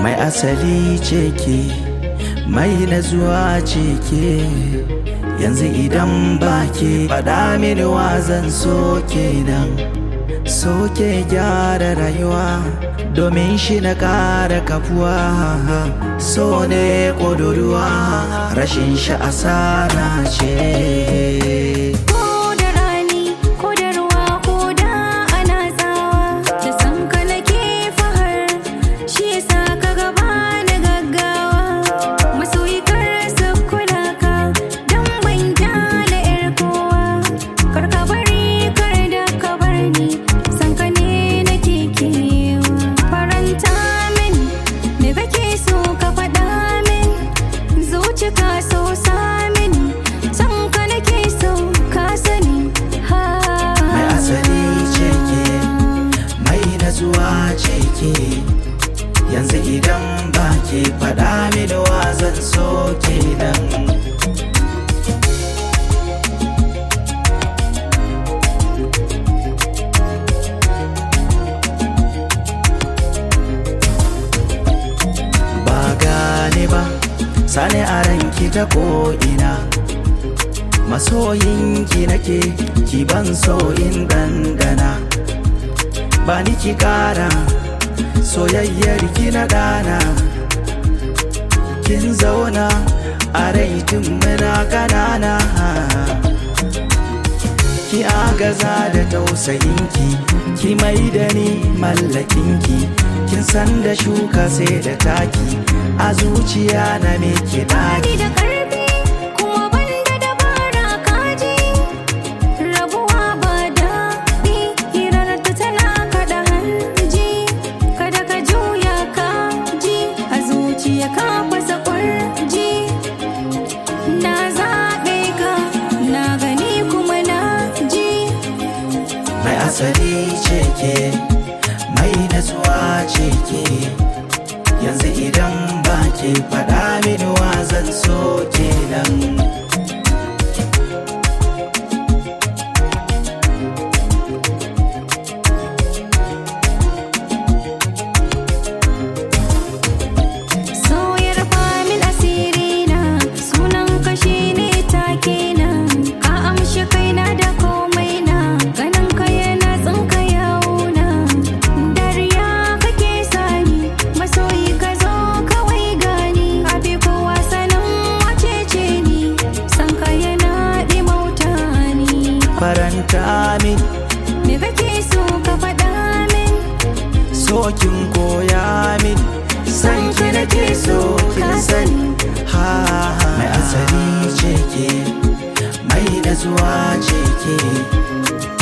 mai asali ce ke mai nazuwa ce ke yanzu idan ba ke faɗa mini wazan so kenan so ke gyara rayuwa domin shi na ƙara kafuwa so ne ƙuduruwa rashin shi asara ce Ko da rani, ko da ruwa, ko da ana tsawa Da san ka nake fahar, shi yasa ka gaba na gaggawa Masoyi kar su kula ka, don ban kyale 'yar kowa Kar ka bari, kar da ka bar ni, san ka ne nake kewa Faranta min, me kake so ka faɗa min Zuci ka so samin, san ka nake so ka sani ha mai asali ce ke mai nazuwa ce ke yanzu idan ba ke faɗa mini wazan so kenan ba gane ba sani a ranki ta ko'ina masoyinki nake ki ban so in dandana ba ni ki kara soyayyar ki na dana kin zauna a rai tun muna kanana ki agaza da tausayinki ki mai da ni mallakinki kin san da shuka sai da taki a zuciya na me ki Bani da ƙarfi kuma ban da dabara kaji Rabuwa ba daɗi hirar ta tana kaɗa hanji Kada ka juya ka ji a zuciya ka fasa ƙwarji Na zaɓe ka na gani kuma na ji mai asali ce ke mai natsuwa ce ke yanzu idan ba ke faɗa mini wazan so kenan Soyar famin asiri na sunan kashi ne take na ka amshi kaina da komai na ganin ka yana tsinka yauna dariya kake sani masoyi ka zo kawai gani abi kowa sanin wace ce ni san ka yana ɗimauta ni faranta min me kake so ka faɗa min sokin koya min san ki nake so kin sani ha mai asali ce ke mai natsuwa ce ke